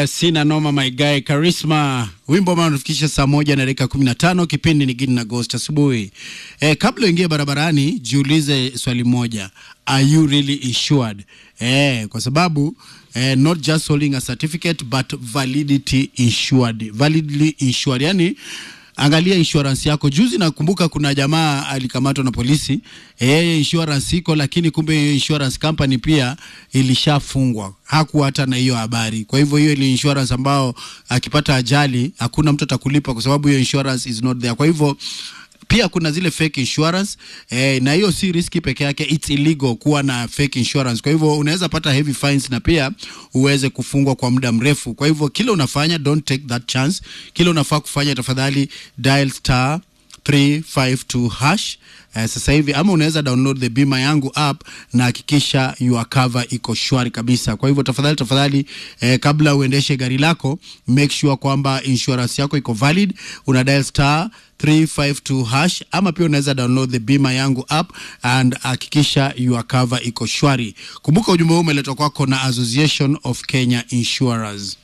Eh, sina noma my guy Charisma, wimbo ambao unatufikisha saa moja na dakika kumi na tano. Kipindi ni Gidi na Ghost asubuhi. Eh, kabla uingie barabarani, jiulize swali moja, are you really insured? Eh, kwa sababu eh, not just holding a certificate but validity insured, validly insured, yani angalia insurance yako. Juzi nakumbuka kuna jamaa alikamatwa na polisi, yeye insurance iko, lakini kumbe hiyo insurance company pia ilishafungwa, hakuwa hata na hiyo habari. Kwa hivyo hiyo ni insurance ambao akipata ajali hakuna mtu atakulipa, kwa sababu hiyo insurance is not there. Kwa hivyo pia kuna zile fake insurance eh, na hiyo si riski peke yake, it's illegal kuwa na fake insurance. Kwa hivyo unaweza pata heavy fines na pia uweze kufungwa kwa muda mrefu. Kwa hivyo kile unafanya, don't take that chance. Kile unafaa kufanya, tafadhali dial star 352 hash eh, sasa hivi ama unaweza download the bima yangu app na hakikisha your cover iko shwari kabisa. Kwa hivyo tafadhali tafadhali, eh, kabla uendeshe gari lako make sure kwamba insurance yako iko valid. Una dial star 352 hash ama pia unaweza download the bima yangu app and hakikisha your cover iko shwari. Kumbuka ujumbe huu umeletwa kwako na Association of Kenya Insurers.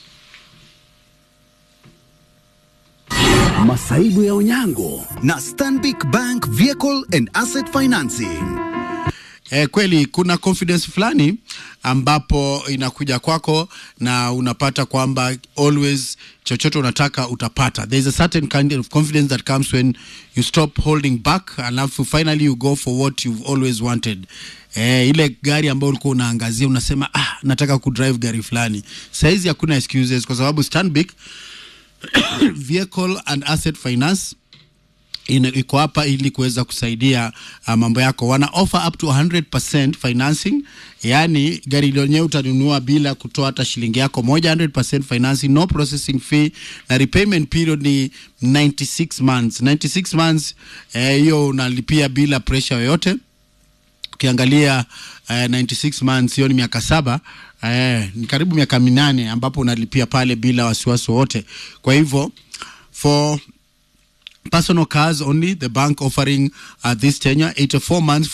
Masaibu ya Onyango na Stanbic Bank Vehicle and Asset Financing. Eh, kweli kuna confidence fulani ambapo inakuja kwako na unapata kwamba always chochote unataka utapata. There is a certain kind of confidence that comes when you stop holding back alafu finally you go for what you've always wanted. Eh, ile gari ambayo ulikuwa unaangazia unasema ah, nataka kudrive gari fulani. Saizi hakuna excuses kwa sababu Stanbic Vehicle and Asset Finance ina- iko hapa ili kuweza kusaidia uh, mambo yako. Wana offer up to 100% financing, yani gari lenyewe utanunua bila kutoa hata shilingi yako moja, 100% financing, no processing fee na repayment period ni 96 months. 96 months eh, hiyo unalipia bila pressure yoyote ukiangalia uh, 96 months hiyo ni miaka saba eh, ni karibu miaka minane ambapo unalipia pale bila wasiwasi wowote. Kwa hivyo for personal cars only the bank offering uh, this tenure 84 months